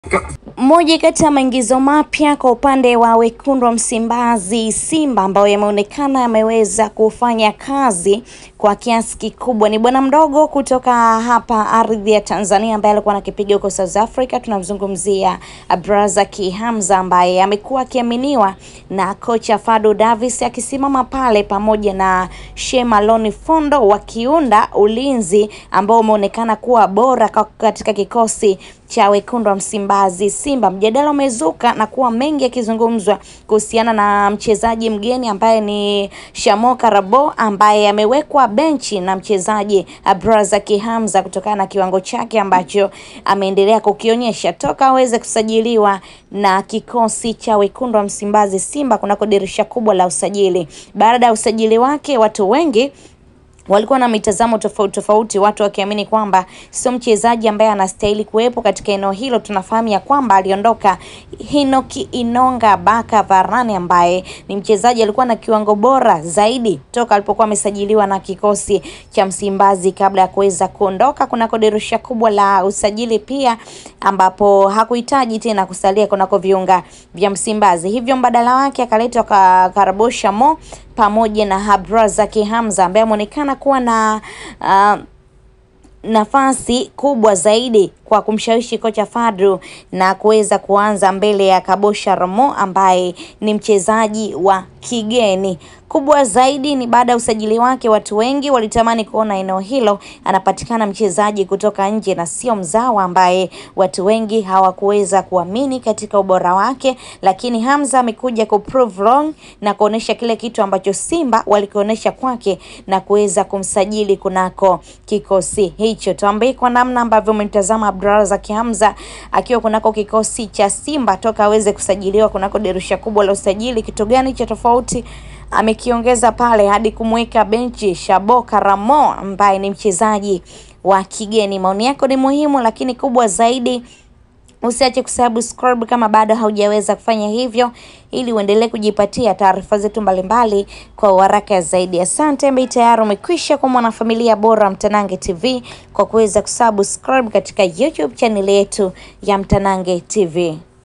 Moja kati ya maingizo mapya kwa upande wa wekundu wa Msimbazi Simba ambayo yameonekana yameweza kufanya kazi kwa kiasi kikubwa ni bwana mdogo kutoka hapa ardhi ya Tanzania ambaye alikuwa anakipiga huko South Africa. Tunamzungumzia Abrazaki Hamza ambaye amekuwa akiaminiwa na kocha Fadu Davis akisimama pale pamoja na Shemaloni Fondo wakiunda ulinzi ambao umeonekana kuwa bora katika kikosi cha wekundu wa Msimbazi Simba. Mjadala umezuka na kuwa mengi yakizungumzwa kuhusiana na mchezaji mgeni ambaye ni Shamo Karabo ambaye amewekwa benchi na mchezaji Abrazaki Hamza kutokana na kiwango chake ambacho ameendelea kukionyesha toka aweze kusajiliwa na kikosi cha wekundu wa Msimbazi Simba kunako dirisha kubwa la usajili. Baada ya usajili wake, watu wengi walikuwa na mitazamo tofauti tofauti, watu wakiamini kwamba sio mchezaji ambaye anastahili kuwepo katika eneo hilo. Tunafahamu ya kwamba aliondoka Hinoki Inonga Baka Varane ambaye ni mchezaji alikuwa na kiwango bora zaidi toka alipokuwa amesajiliwa na kikosi cha Msimbazi kabla ya kuweza kuondoka kunako dirisha kubwa la usajili, pia ambapo hakuhitaji tena kusalia kunako viunga vya Msimbazi, hivyo mbadala wake akaletwa Karabo Shamo pamoja na Abrazaki Hamza ambaye ameonekana kuwa na uh, nafasi kubwa zaidi kwa kumshawishi kocha Fadru na kuweza kuanza mbele ya Kabosha Ramo ambaye ni mchezaji wa kigeni. Kubwa zaidi ni baada ya usajili wake, watu wengi walitamani kuona eneo hilo anapatikana mchezaji kutoka nje na sio mzawa, ambaye watu wengi hawakuweza kuamini katika ubora wake, lakini Hamza amekuja ku prove wrong na kuonesha kile kitu ambacho Simba walikionyesha kwake na kuweza kumsajili kunako kikosi hicho. Tuambie kwa namna ambavyo umemtazama Abdulrazak Hamza akiwa kunako kikosi cha Simba toka aweze kusajiliwa kunako dirisha kubwa la usajili, kitu gani cha tofauti amekiongeza pale hadi kumweka benchi Shabo Karamo ambaye ni mchezaji wa kigeni. Maoni yako ni muhimu, lakini kubwa zaidi usiache kusubscribe kama bado haujaweza kufanya hivyo, ili uendelee kujipatia taarifa zetu mbalimbali kwa haraka zaidi. Asante mbe, tayari umekwisha kwa mwanafamilia bora Mtanange TV kwa kuweza kusubscribe katika YouTube channel yetu ya Mtanange TV.